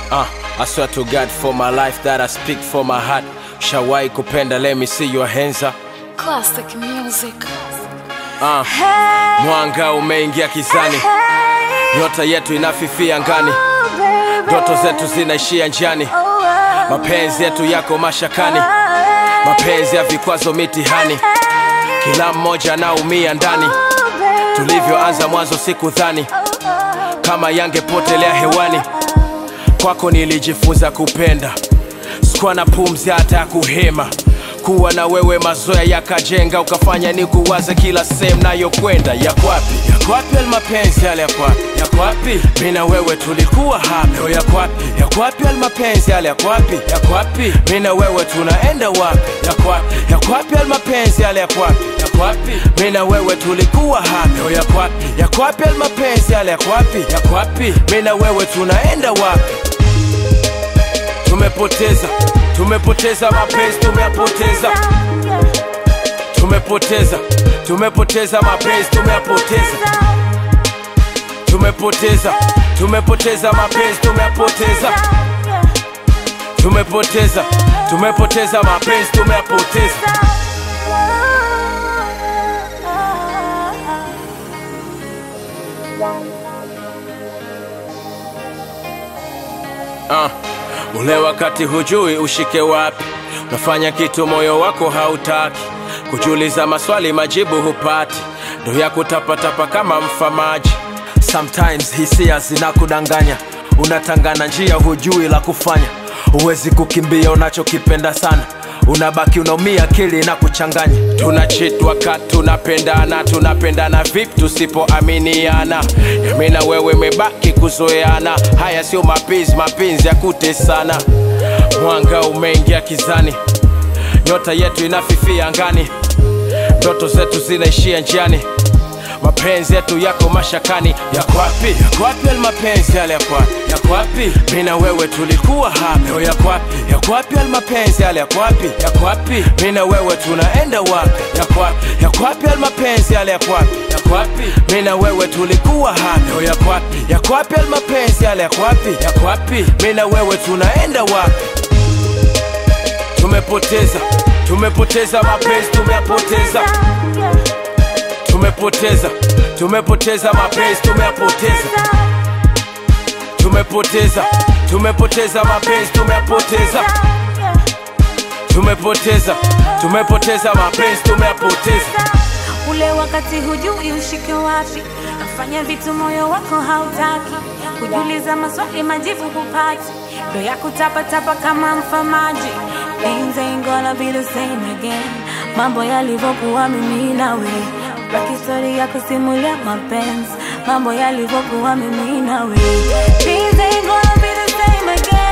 Uh, I swear to God for my life that I speak for my heart. Shawai kupenda, let me see your hands up. Classic music. Uh, mwanga umeingia kizani, nyota yetu inafifia ngani, ndoto zetu zinaishia njiani, mapenzi yetu yako mashakani, mapenzi ya vikwazo mitihani, kila mmoja anaumia ndani. Tulivyoanza mwanzo sikudhani kama yangepotelea hewani, kwako nilijifunza kupenda, sikuwa na pumzi hata ya kuhema kuwa na wewe mazoea yakajenga ukafanya ni kuwaza kila sehemu nayokwenda yakwapi yakwapi almapenzi yale yakwapi yakwapi mi na wewe tulikuwa hapa leo yakwapi yakwapi almapenzi yale yakwapi yakwapi mi na wewe tunaenda wapi yakwapi yakwapi almapenzi yale yakwapi yakwapi mi na wewe tulikuwa hapa leo yakwapi yakwapi almapenzi yale yakwapi yakwapi mi na wewe tunaenda wapi tumepoteza tumepoteza mapenzi tumeyapoteza tumepoteza tumepoteza mapenzi tumeyapoteza tumepoteza tumepoteza mapenzi tumeyapoteza tumepoteza tumepoteza mapenzi tumeyapoteza uh, ule wakati hujui ushike wapi unafanya kitu moyo wako hautaki kujiuliza maswali majibu hupati ndo ya kutapatapa kama mfamaji sometimes hisia zinakudanganya unatangana njia hujui la kufanya huwezi kukimbia unachokipenda sana unabaki unaumia akili na kuchanganya tunachitwa ka tunapendana tunapendana vipi tusipoaminiana yami na wewe mebaki kuzoeana haya sio mapenzi mapenzi ya kutesana mwanga umeingia kizani nyota yetu inafifia angani ndoto zetu zinaishia njiani mapenzi yetu yako mashakani yakwapi yakwapi almapenzi yale yakwapi yakwapi mi na wewe tulikuwa hapa leo yakwapi yakwapi almapenzi yale yakwapi yakwapi mi na wewe tunaenda wapi yakwapi yakwapi almapenzi yale yakwapi yakwapi mi na wewe tulikuwa hapa leo yakwapi yakwapi almapenzi yale yakwapi yakwapi mi na wewe tunaenda wapi tumepoteza tumepoteza mapenzi tumeyapoteza tumepoteza tumepoteza mapenzi tumeyapoteza tumepoteza tumepoteza mapenzi tumeyapoteza tumepoteza tumepoteza mapenzi tumeyapoteza ule wakati hujui ushike wapi nafanya vitu moyo wako hautaki kujiuliza maswali majibu hupati ndo ya kutapatapa kama mfamaji Things ain't gonna be the same again mambo yalivyokuwa mimi nawe baki stori ya kusimulia mapenzi mambo yalivyokuwa mimi nawe Things ain't gonna be the same again